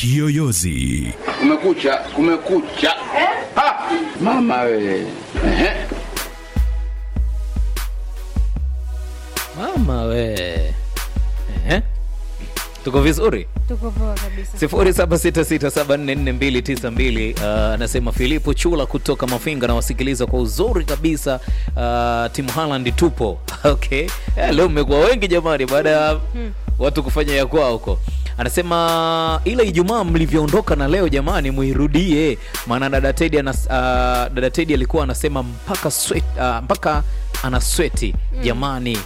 Kiyoyozi. Kumekucha, kumekucha. Ha! Mama we. Ehe. mama we Ehe. tuko vizuri tuko poa kabisa 0766744292 uh, anasema Filipo Chula kutoka Mafinga na wasikiliza kwa uzuri kabisa uh, timu Haaland tupo okay eh, leo mmekuwa wengi jamani baada ya watu kufanya ya kwao huko anasema ile Ijumaa mlivyoondoka na leo jamani muirudie maana dada Teddy anas, uh, dada Teddy alikuwa anasema mpaka sweat, uh, mpaka ana sweti jamani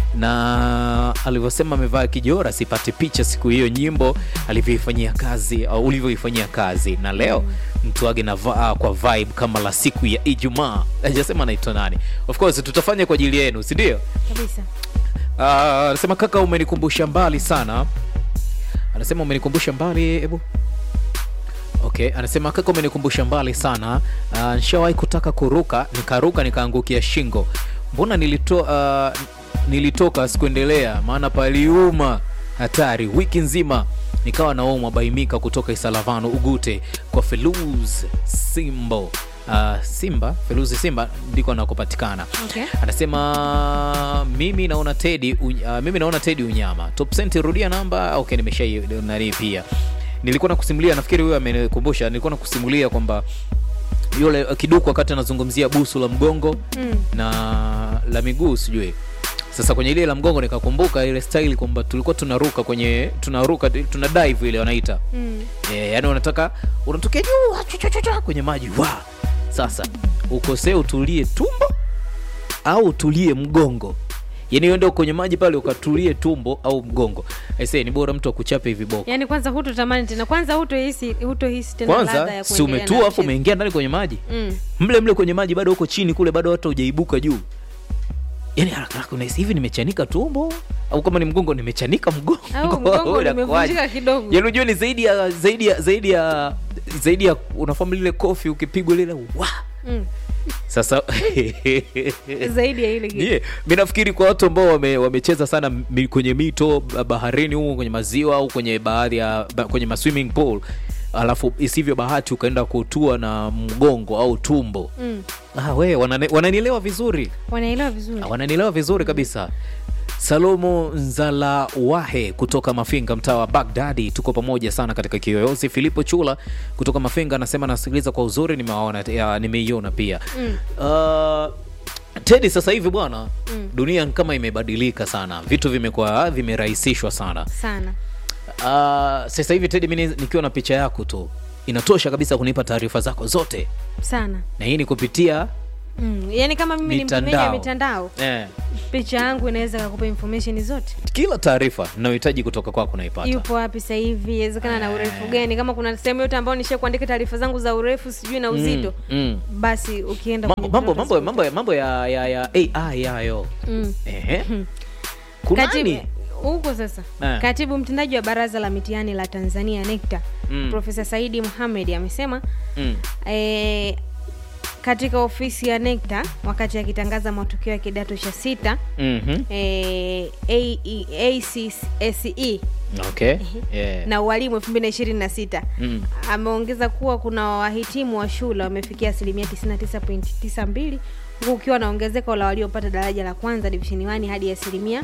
na alivyosema amevaa kijora sipati picha siku hiyo nyimbo alivyoifanyia kazi au ulivyoifanyia kazi na leo mtu age na va, kwa vibe kama la siku ya ijumaa ajasema anaitwa nani of course tutafanya kwa ajili yenu si ndio kabisa Ah, anasema kaka umenikumbusha mbali sana anasema umenikumbusha mbali hebu okay anasema kaka umenikumbusha mbali sana uh, nishawahi kutaka kuruka nikaruka nikaangukia shingo mbona nilito, uh, nilitoka sikuendelea maana paliuma hatari wiki nzima nikawa naumwa baimika kutoka isalavano ugute kwa feluz simbo uh, simba feluzi simba ndiko anakopatikana Okay. anasema mimi naona tedi uh, mimi naona tedi unyama top senti rudia namba okay nimeshai nani pia nilikuwa nakusimulia nafikiri huyo amenikumbusha nilikuwa nakusimulia kwamba yule uh, kiduku wakati anazungumzia busu la mgongo Mm. na la miguu sijui sasa kwenye ile la mgongo nikakumbuka ile style kwamba tulikuwa tunaruka kwenye tunaruka tuna dive ile wanaita Mm. yeah, yani unataka unatokea juu chu- chu- chu- chu, kwenye maji wa sasa ukosee utulie tumbo au utulie mgongo yani uende kwenye maji pale ukatulie tumbo au mgongo aisee ni bora mtu akuchape hivi boko yaani kwanza hutotamani tena kwanza hutohisi hutohisi tena ladha kwanza ya si kuendelea umetua na afu mchezo. umeingia ndani kwenye maji Mm. mle mle kwenye maji bado uko chini kule bado hata hujaibuka juu yani haraka haraka unahisi hivi nimechanika tumbo au kama ni mgongo nimechanika mgongo au mgongo Inakuwaje? limevunjika kidogo yaani unajua ni zaidi ya zaidi ya zaidi ya zaidi ya unafahamu lile kofi ukipigwa lile wa Mm. sasa zaidi ya ile kitu. yeah. mi nafikiri kwa watu ambao wame, wamecheza sana mi, kwenye mito ba- baharini huko kwenye maziwa au kwenye baadhi ya ba, kwenye ma swimming pool alafu isivyo bahati ukaenda kutua na mgongo au tumbo Mm. ah, we wanane- wananielewa vizuri wanaelewa vizuri Ah, wananielewa vizuri kabisa salomo nzala wahe kutoka mafinga mtaa wa bagdadi tuko pamoja sana katika kiyoyozi filipo chula kutoka mafinga anasema nasikiliza kwa uzuri nimewaona ya, nimeiona pia Mm. uh, tedi sasa hivi bwana Mm. dunia kama imebadilika sana vitu vimekuwa vimerahisishwa sana sana uh, sasa hivi tedi mi nikiwa na picha yako tu inatosha kabisa kunipa taarifa zako zote sana na hii ni kupitia mm. yaani kama mimi ni mtumiaji wa Mitandao. mitandao eh, picha yangu inaweza kakupa information zote kila taarifa nayohitaji kutoka kwako naipata yupo wapi sasa hivi inawezekana na urefu gani kama kuna sehemu yote ambayo nisha kuandika taarifa zangu za urefu sijui na uzito mm. basi ukienda mambo kwenye mambo mtandao mambo mambo ya mambo ya ya, ya AI yayo Mm. ehe Katibu- kunani huko sasa Eh. katibu mtendaji wa baraza la mitihani la tanzania nekta Mm. profesa saidi muhamed amesema mm. e, katika ofisi ya nekta wakati akitangaza matokeo ya kidato cha sita mhm e, ACSE okay yeah. na ualimu 2026 mm. ameongeza kuwa kuna wahitimu wa shule wamefikia asilimia 99.92 huku ukiwa na ongezeko la waliopata daraja la kwanza divisheni 1 hadi asilimia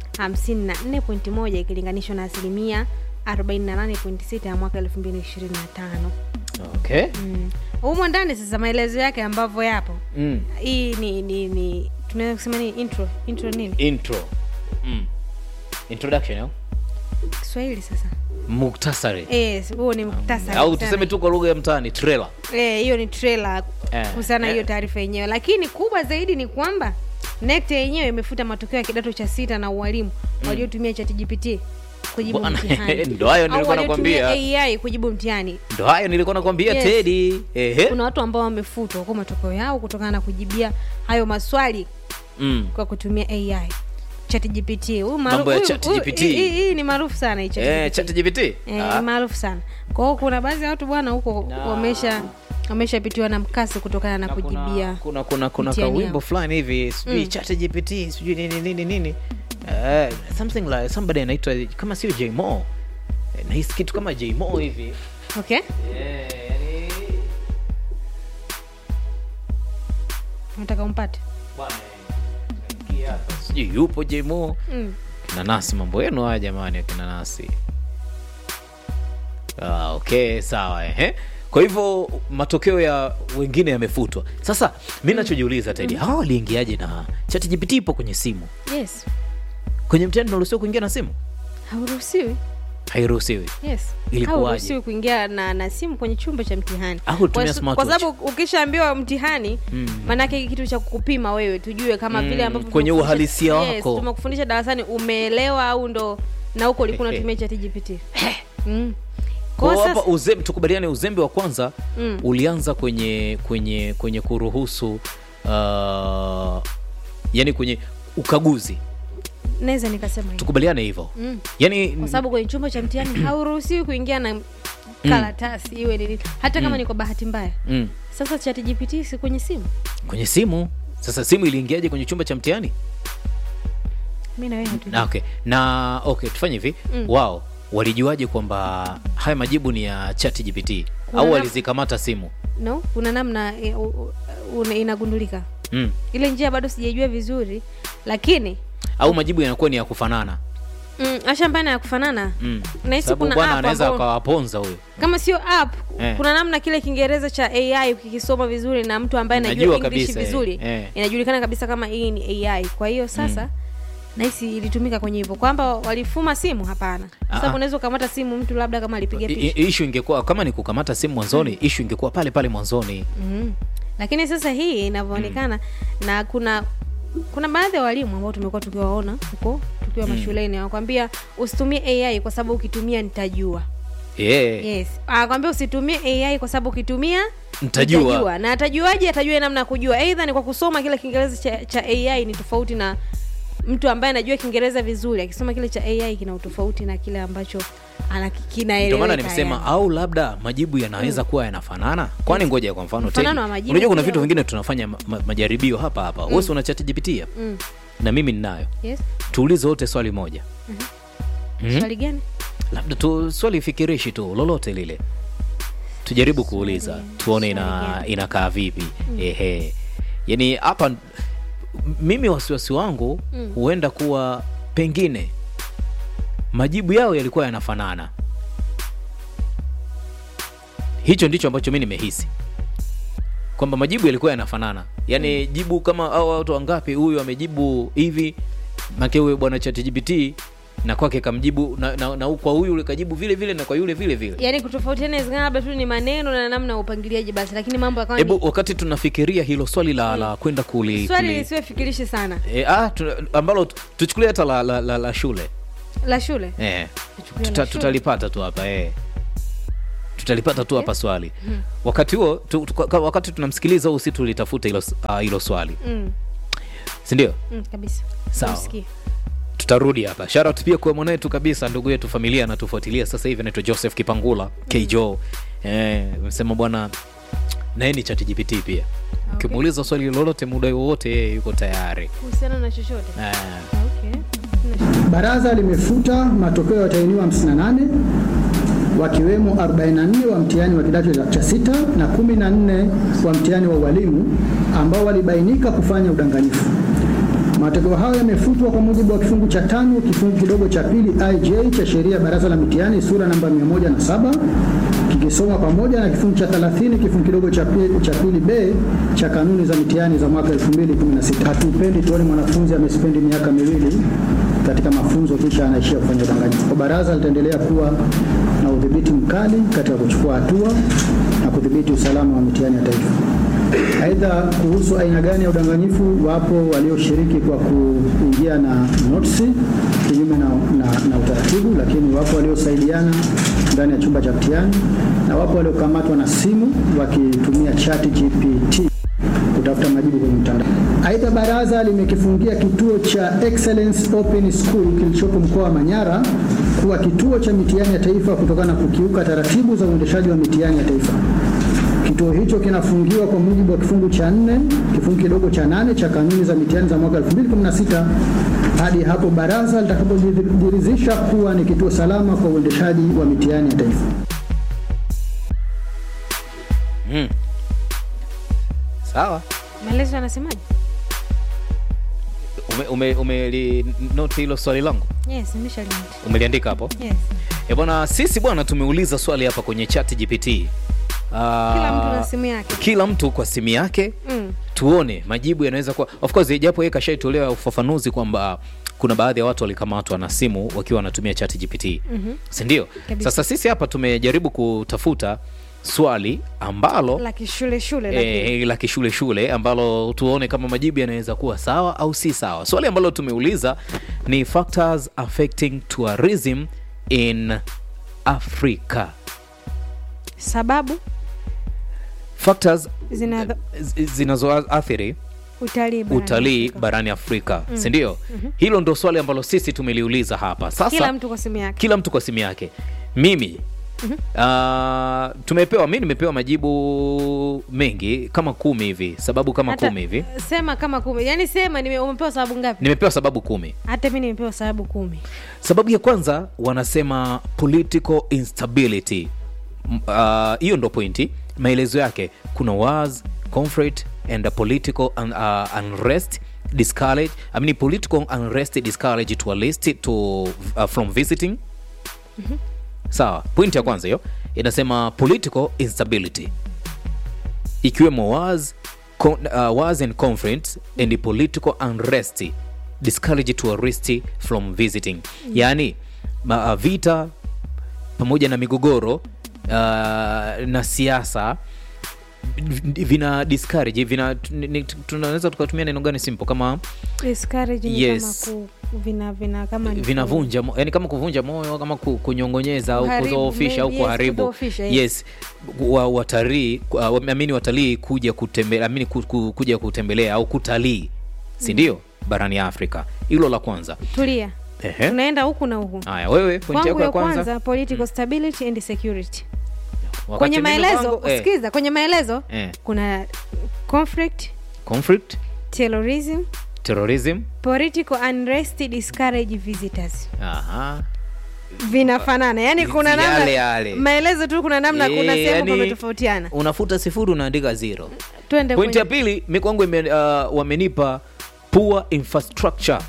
54.1 ikilinganishwa na asilimia 48.6 ya mwaka 2025 okay Mm. humo ndani sasa maelezo yake ambavyo yapo mm. hii ni ni, ni tunaweza kusema ni intro intro nini intro mm. introduction au kiswahili sasa muktasari yes huo ni muktasari au sana. tuseme tu kwa lugha ya mtaani trailer Eh, hiyo ni trailer Eh, kuhusiana na eh. hiyo taarifa yenyewe lakini kubwa zaidi ni kwamba NECTA yenyewe imefuta matokeo ya kidato cha sita na ualimu waliotumia ChatGPT kujibu Bwana, mtihani ndo hayo Au nilikuwa waliotumia nakwambia. AI kujibu mtihani ndo hayo nilikuwa nakwambia Yes. tedi ehe kuna watu ambao wamefutwa kwa matokeo yao kutokana na kujibia hayo maswali mm. kwa kutumia AI ChatGPT Huyu maarufu- Mambo ya huyu- ChatGPT. huyu- hii- hii ni maarufu sana hii eh, ChatGPT. chat gpt Eh, ah. ni maarufu sana kwa hiyo kuna baadhi ya watu bwana huko wamesha wameshapitiwa na mkasi kutokana na Na kuna- kujibia kuna kuna kuna mtihani kawimbo yao. fulani hivi sijui Mm. chat gpt sijui nini nini nini uh, something like somebody anaitwa kama sio jmo Eh, nahisi kitu kama jmo hivi okay Eh, yani nataka umpate bwana ingia hapa. sijui yupo jmo mm. kinanasi mambo yenu haya jamani akinanasi ah, okay sawa ehe kwa hivyo matokeo ya wengine yamefutwa sasa mi nachojiuliza tedi hawa waliingiaje na chat gpt ipo kwenye simu yes kwenye mtandao unaruhusiwa kuingia na simu hauruhusiwi hairuhusiwi yes Ilikuwaje? hauruhusiwi kuingia na, na simu kwenye chumba cha mtihani Au kutumia Kwa su- kwa smartwatch. sababu ukishaambiwa mtihani Mm. maanake kitu cha kukupima wewe tujue kama Mm, vile ambavyo kwenye tumekufundisha- uhalisia yes, wako. tumekufundisha darasani umeelewa au ndo na huko ulikuwa unatumia chat gpt mm. Kwa Kwa hiyo hapa sasa uzembe tukubaliane uzembe wa kwanza Mm. ulianza kwenye kwenye kwenye kuruhusu uh, yani kwenye ukaguzi naweza nikasema hivyo tukubaliane hivyo mm. yani kwa sababu kwenye chumba cha mtihani hauruhusiwi kuingia na karatasi iwe nini hata kama ni kwa bahati mbaya mm, sasa chat gpt si kwenye simu kwenye simu sasa simu iliingiaje kwenye chumba cha mtihani mi nawe hatu na, okay na okay tufanye hivi Mm. wao walijuaje kwamba haya majibu ni ya chat gpt Kuna au nam- walizikamata simu no kuna namna e, u- u- una- inagundulika mm. ile njia bado sijaijua vizuri lakini au majibu yanakuwa ni ya kufanana mm, ashambana ya kufanana mm. nahisi sababu kuna bwana app anaweza ambao- akawaponza huyo kama sio app Eh. kuna namna kile kiingereza cha ai ukikisoma vizuri na mtu ambaye Unajua anajua english kabisa, eh. vizuri Eh. inajulikana kabisa kama hii ni ai kwa hiyo sasa nahisi ilitumika kwenye hivyo kwamba walifuma simu hapana Ah, sababu ah. unaweza ukamata simu mtu labda kama alipiga I- picha i- ishu ingekuwa kama ni kukamata simu mwanzoni ishu ingekuwa pale pale mwanzoni mm. lakini sasa hii inavyoonekana na kuna kuna baadhi ya walimu ambao tumekuwa tukiwaona huko tukiwa mashuleni wanakwambia usitumie ai kwa sababu ukitumia nitajua yeah. yes anakwambia usitumie ai kwa sababu ukitumia Nitajua. na atajuaje atajua namna ya kujua eidha ni kwa kusoma kile kiingereza cha, cha ai ni tofauti na mtu ambaye anajua kiingereza vizuri akisoma kile cha ai kina utofauti na kile ambacho ana- kinaeleweka ndio maana nimesema yani. au labda majibu yanaweza kuwa yanafanana kwani ngoja kwa mfano Mfanano Teddy, wa majibu unajua kuna pia. vitu vingine tunafanya ma, ma, majaribio hapa hapa mm. wesi una chat gpt hapa Mm. na mimi ninayo yes tuulize wote swali moja Mhm. swali gani labda tu swali fikirishi tu lolote lile tujaribu kuuliza tuone ina, inakaa vipi ehe yani hapa m- mimi wasiwasi wangu Mm. huenda kuwa pengine majibu yao yalikuwa yanafanana hicho ndicho ambacho mi nimehisi kwamba majibu yalikuwa yanafanana yaani jibu kama au watu wangapi huyu amejibu hivi make huyo bwana chatgpt na kwake kamjibu na, na, na kwa huyu kajibu vile vile na kwa yule vile vile yaani kutofautiana inawezekana labda tu ni maneno na namna ya upangiliaji basi lakini mambo yakawa hebu ni wakati tunafikiria hilo swali la, la kwenda kuli, swali kuli lisiwe fikirishi sana e, ah, tu, ambalo tu- tuchukulie hata la, la, la, la shule la shule e, Tuchukulie tuta, la shule. tutalipata tu hapa e. tutalipata tu hapa swali wakati huo tu, tu, kwa- wakati tunamsikiliza huu si tulitafuta hilo, uh, hilo swali mm, sindio mm, kabisa Sawa. Namsikia. tutarudi hapa sharat pia kwa mwanetu kabisa ndugu yetu familia anatufuatilia sasa hivi anaitwa joseph kipangula kjo eh, msema bwana naye ni chat gpt pia ukimuuliza swali lolote muda wowote yeye yuko tayari kuhusiana na chochote eh, okay. Sina shida. Baraza limefuta matokeo ya watahiniwa 58 wakiwemo 44 wa mtihani wa kidato cha- cha sita na 14 wa mtihani wa ualimu ambao walibainika kufanya udanganyifu. Matokeo hayo yamefutwa kwa mujibu wa kifungu cha tano kifungu kidogo cha pili IJ cha sheria ya baraza la mitihani sura namba 107 kikisoma pamoja na kifungu cha 30 kifungu kidogo cha pili, cha pili B cha kanuni za mitihani za mwaka 2016. Hatupendi tuone mwanafunzi amespendi miaka miwili katika mafunzo kisha anaishia kufanya udanganyifu. Kwa baraza litaendelea kuwa na udhibiti mkali katika kuchukua hatua na kudhibiti usalama wa mitihani ya taifa. Aidha, kuhusu aina gani ya udanganyifu, wapo walioshiriki kwa kuingia na notisi kinyume na, na, na utaratibu, lakini wapo waliosaidiana ndani ya chumba cha mtihani na wapo waliokamatwa na simu wakitumia chat GPT kutafuta majibu kwenye mtandao. Aidha, baraza limekifungia kituo cha Excellence Open School kilichopo mkoa wa Manyara kuwa kituo cha mitihani ya taifa kutokana na kukiuka taratibu za uendeshaji wa mitihani ya taifa. Kituo hicho kinafungiwa kwa mujibu wa kifungu cha nne kifungu kidogo cha nane cha kanuni za mitihani za mwaka 2016 hadi hapo baraza litakapojiridhisha kuwa ni kituo salama kwa uendeshaji wa mitihani ya taifa. sawa maelezo yanasemaje ume, ume, umeli note hilo swali langu yes nimeshaliandika umeliandika hapo yes e bwana sisi bwana tumeuliza swali hapa kwenye chat gpt Ah, kila mtu na simu yake kila mtu kwa simu yake mm. tuone majibu yanaweza kuwa of course japo yeye kashaitolewa ufafanuzi kwamba kuna baadhi ya watu walikamatwa na simu wakiwa wanatumia chat gpt mm-hmm. sindio Kabisa. sasa sisi hapa tumejaribu kutafuta swali ambalo la kishule shule lakini. E, la kishule shule ambalo tuone kama majibu yanaweza kuwa sawa au si sawa swali ambalo tumeuliza ni factors affecting tourism in africa sababu factors zina zi- zinazoathiri utalii barani utalii Afrika. barani afrika mm. sindio mm-hmm. hilo ndo swali ambalo sisi tumeliuliza hapa sasa kila mtu kwa simu yake kila mtu kwa simu yake mimi mm-hmm. uh, tumepewa mi nimepewa majibu mengi kama kumi hivi sababu kama Hata- kumi hivi sema kama kumi yaani sema nime- umepewa sababu ngapi nimepewa sababu kumi hata mi nimepewa sababu kumi sababu ya kwanza wanasema political instability M- ah, hiyo ndo pointi maelezo yake kuna wars conflict and a political un, uh, unrest discourage I mean, political unrest discourage to a list to uh, from visiting sawa pointi ya kwanza hiyo inasema political instability ikiwemo wars, con, uh, wars and conflicts and political unrest discourage tourist from visiting yaani ma, uh, vita pamoja na migogoro uh, na siasa v- vina discourage vina ni- ni- tunaweza tukatumia neno gani simple kama Discourage ni Yes. kama ku, vina vina kama ni ku- vinavunja mo- yani kama kuvunja moyo kama ku- kunyongonyeza au Kuharibu, kudhoofisha au maybe, yes, kuharibu kudhoofisha, yes. yes wa, watalii uh, amini watalii kuja kutembelea amini ku, ku, kuja kutembelea au kutalii si ndio barani afrika hilo la kwanza tulia Ehe. tunaenda huku na huku haya wewe pointi kwangu yako ya ya kwanza kwanza political stability and security Wakati kwenye mimi maelezo kwangu, eh, sikiza kwenye maelezo eh, kuna conflict conflict terrorism terrorism political unrest discourage visitors aha vinafanana yani kuna Yale, namna yale. maelezo tu kuna namna kuna Eh, sehemu yani, pametofautiana unafuta sifuri unaandika zero twende pointi ya kwenye pili mi kwangu ime, uh, wamenipa poor infrastructure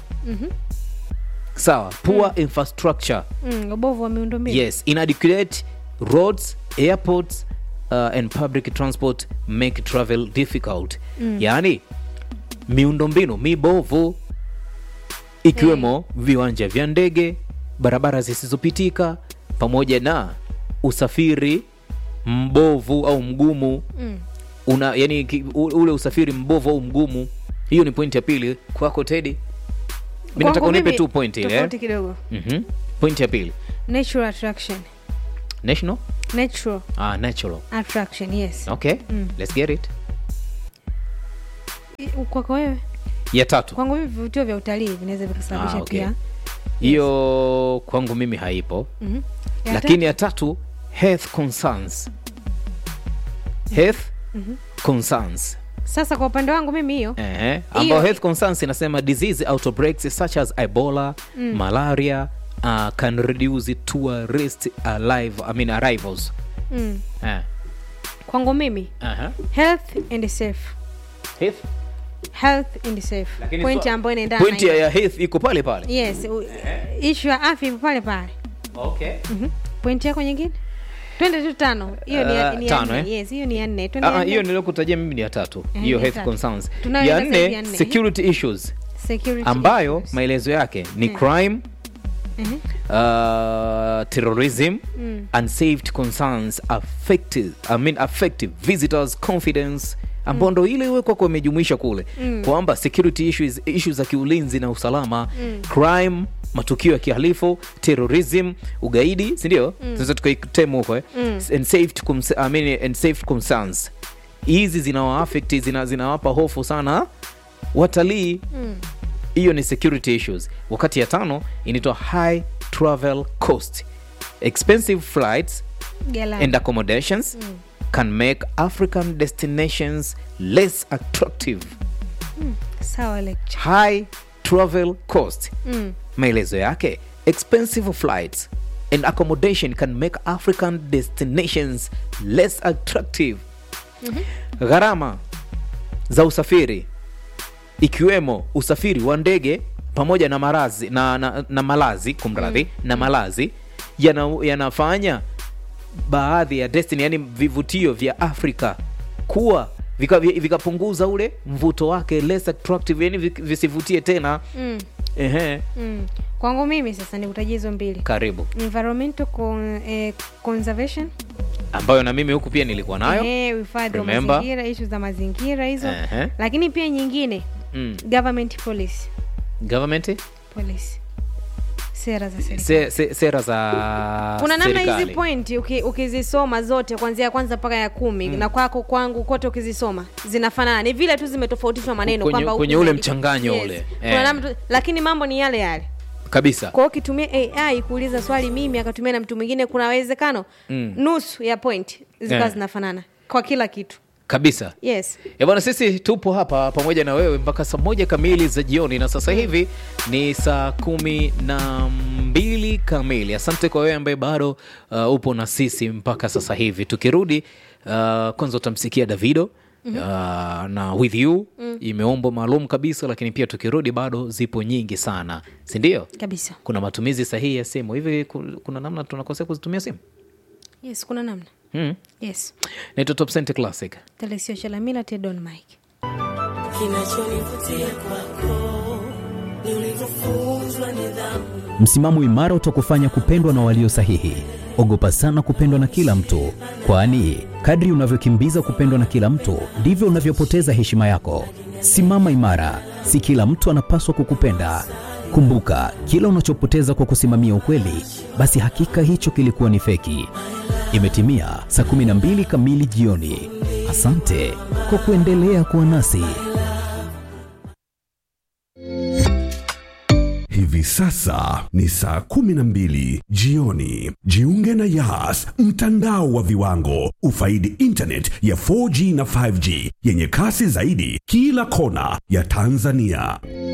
sawa poor infrastructure mm, ubovu wa miundombinu yes inadequate roads airports uh, and public transport make travel difficult yaani miundombinu mibovu ikiwemo viwanja vya ndege barabara zisizopitika pamoja na usafiri mbovu au mgumu Mm. una yani ki- u- ule usafiri mbovu au mgumu hiyo ni pointi ya pili kwako tedi mi nataka Kwangu unipe mimi, tu pointi ile tofauti eh? kidogo Mhm. pointi ya pili natural attraction national natural ah, natural attraction yes okay Mm. let's get it I- kwako wewe ya tatu kwangu mimi vivutio vya utalii vinaweza vikasababisha Ah, okay. pia hiyo kwangu mimi haipo Mhm. Ya lakini ya tatu health concerns health concerns sasa kwa upande wangu mimi hiyo Ehe, ambao Hiyo- health concerns inasema disease outbreaks such as ebola malaria uh, can reduce tourist alive, I mean arrivals mm. Eh, kwangu mimi aha. health and safe Health? health and safe Lakini point swa- ambayo inaendana point na ya hiyo. ya health iko pale pale yes u- issue ya afya ipo pale pale okay. Mhm. point yako nyingine twende tu tano hiyo ni ya- Uh, ni ya tano, nne. eh? yes hiyo ni ya nne twende ya Ah, nne. hiyo niliokutajia mimi ni ya tatu Eh, hiyo ni ya health tatu. concerns Tunayoenda ya sasa hivi nne ya nne. security issues security ambayo issues. maelezo yake ni Eh. crime Mhm. uh, terrorism Mm. unsaved concerns affected, I mean affective visitors confidence ambao ndo ile iwe kwako imejumuisha kule Mm. kwamba security issues, issues za kiulinzi na usalama crime matukio ya kihalifu terrorism ugaidi sindio tunaweza tukaitemu huko eh? and safety cons- I mean, and safety concerns hizi zinawaafekti zina, zinawapa hofu sana watalii hiyo ni security issues wakati ya tano inaitwa high travel cost expensive flights Gala. and accommodations can make african destinations less attractive sawa lecture high travel cost mm. maelezo yake expensive flights and accommodation can make african destinations less attractive mm-hmm. gharama za usafiri ikiwemo usafiri wa ndege pamoja na marazi na, na, na malazi kumradhi mm. na malazi yana, yanafanya baadhi ya destiny yani vivutio vya afrika kuwa vikapunguza vika vikapunguza ule mvuto wake less attractive yani vi- visivutie tena mm. Ehe, Mm. kwangu mimi sasa nikutajia hizo mbili karibu environmental con, eh, conservation ambayo na mimi huku pia nilikuwa nayo eh, uhifadhi wa Remember. mazingira ishu za mazingira hizo Ehe. lakini pia nyingine mm. government policy government policy sera za serikali se, se, sera za kuna namna hizi serikali. point uki, ukizisoma zote kuanzia ya kwanza mpaka ya kumi na kwako kwangu kote ukizisoma zinafanana ni vile tu zimetofautishwa maneno Kwenye- kwamba huku kwenye ule imeandikwa- mchanganyo ule. kuna Eh. namna tu- lakini mambo ni yale yale kabisa kwa hiyo ukitumia ai kuuliza swali mimi akatumia na mtu mwingine kuna uwezekano Mm. nusu ya point zikawa Eh. zinafanana kwa kila kitu kabisa yes Eh bwana sisi tupo hapa pamoja na wewe mpaka saa moja kamili za jioni na sasa hivi ni saa kumi na mbili kamili asante kwa wewe ambaye bado uh, upo na sisi mpaka sasa hivi tukirudi uh, kwanza utamsikia davido Uh, na with you mm. imeombwa maalum kabisa lakini pia tukirudi bado zipo nyingi sana sindio kabisa kuna matumizi sahihi ya simu hivi ku- kuna namna tunakosea kuzitumia simu yes kuna namna hmm. yes naitwa top Center classic telesio chalamila tedon mike kinachonivutia kwako ni ulivyofunzwa nidhamu Msimamo imara utakufanya kupendwa na walio sahihi. Ogopa sana kupendwa na kila mtu, kwani kadri unavyokimbiza kupendwa na kila mtu ndivyo unavyopoteza heshima yako. Simama imara, si kila mtu anapaswa kukupenda. Kumbuka, kila unachopoteza kwa kusimamia ukweli, basi hakika hicho kilikuwa ni feki. Imetimia saa 12 kamili jioni. Asante kwa kuendelea kuwa nasi. Hivi sasa ni saa kumi na mbili jioni. Jiunge na Yas, mtandao wa viwango. Ufaidi internet ya 4G na 5G yenye kasi zaidi kila kona ya Tanzania.